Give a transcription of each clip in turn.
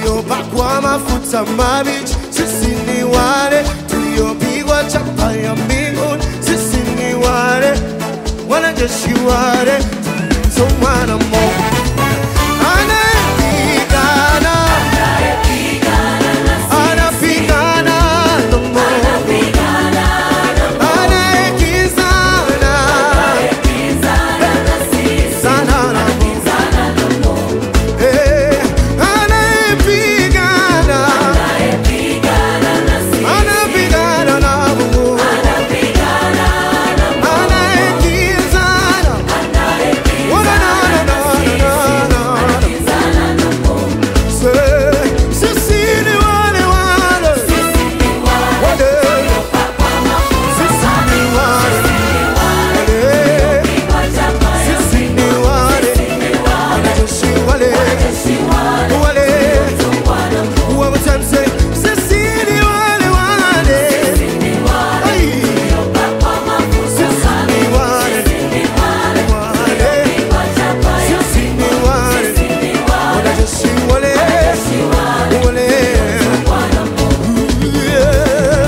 waliopakwa mafuta mabichi. Sisi ni wale tuliopigwa chapa ya mbinguni. Sisi ni wale wanajeshi wale tumesomwa na Mungu anayepigana anapigana na Mungu anayekizana sana na Mungu Eh, anayepigana anapigana na Mungu anayekizana Wana na na na na na sisi ni wale wale wale sisi ni wale wale sisi ni wale wanajeshi wale wale One time say sisi ni wale wale Ai. Sisi ni wale wale sisi ni wale wanajeshi wale wale Yeah.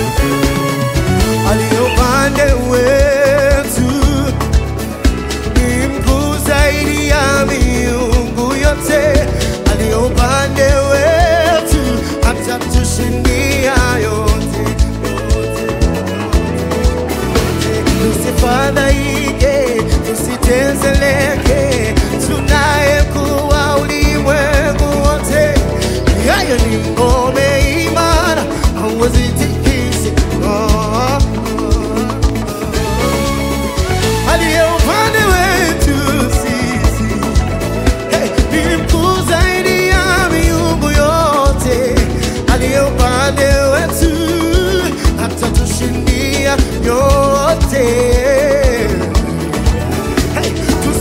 aliye upande wetu ni mkuu zaidi ya miungu yote, aliye upande wetu atatushindia yote, yote, yote. Tusifadhaike, tusitezeleke, tunaye mkuu wa ulimwengu wote, yeye ni ngome imara, hauwezi tikisika. aliye upande wetu sisi hey, ni mkuu zaidi ya miungu yote, aliye upande wetu atatushindia yote. Hey,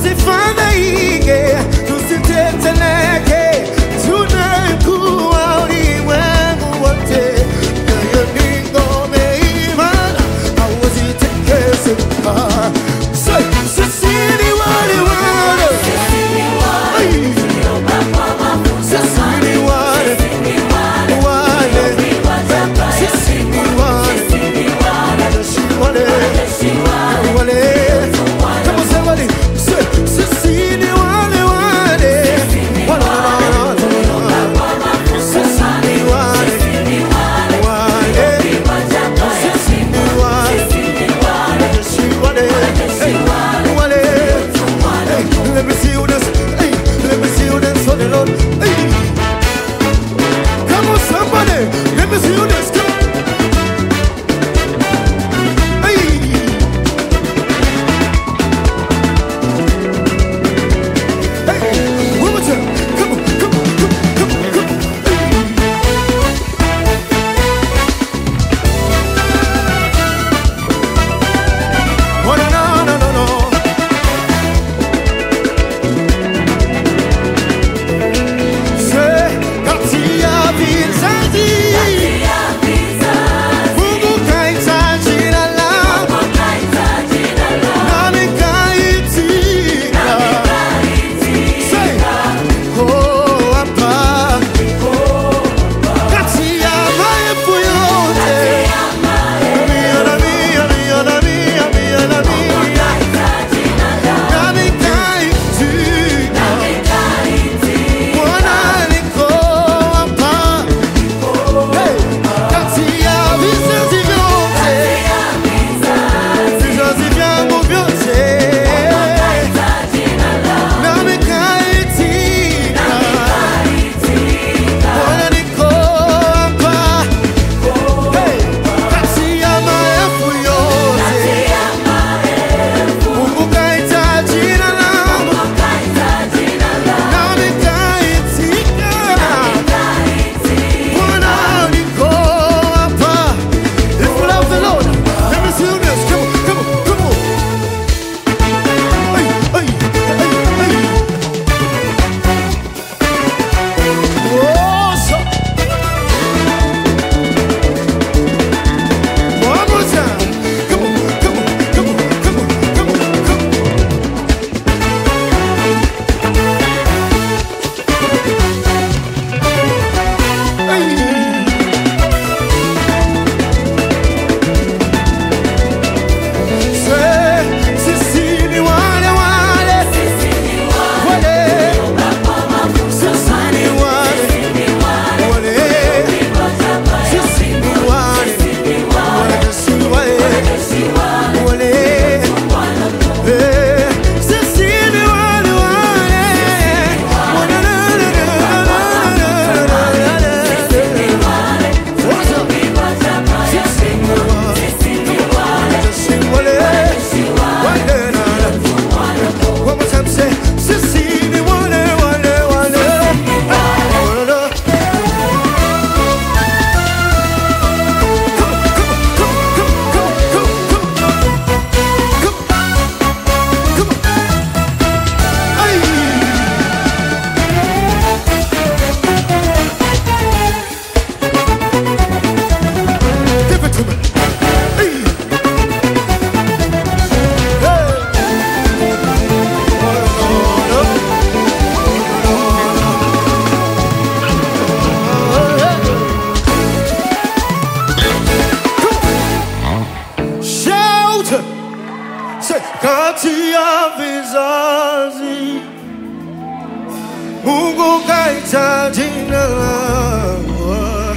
Mungu kaita jina langu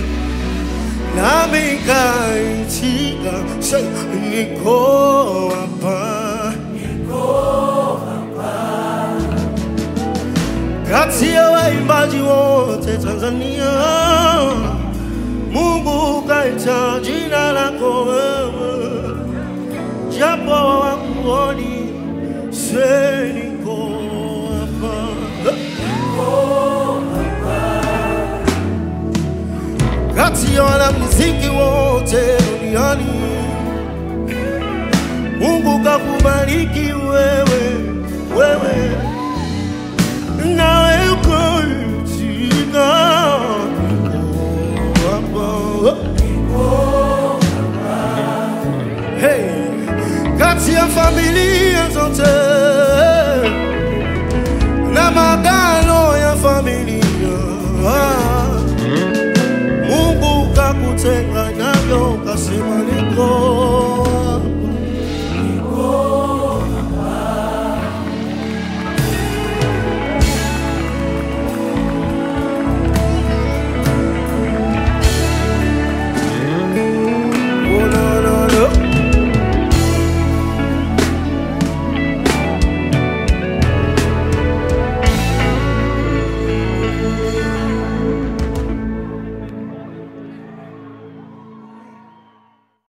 nami kaitika, say, niko hapa. Kati ya waimbaji wote Tanzania, Mungu kaita jina lako wewe, japo hawakuoni, say niko hapa. kati ya wanamuziki wote duniani, Mungu kakubariki wewe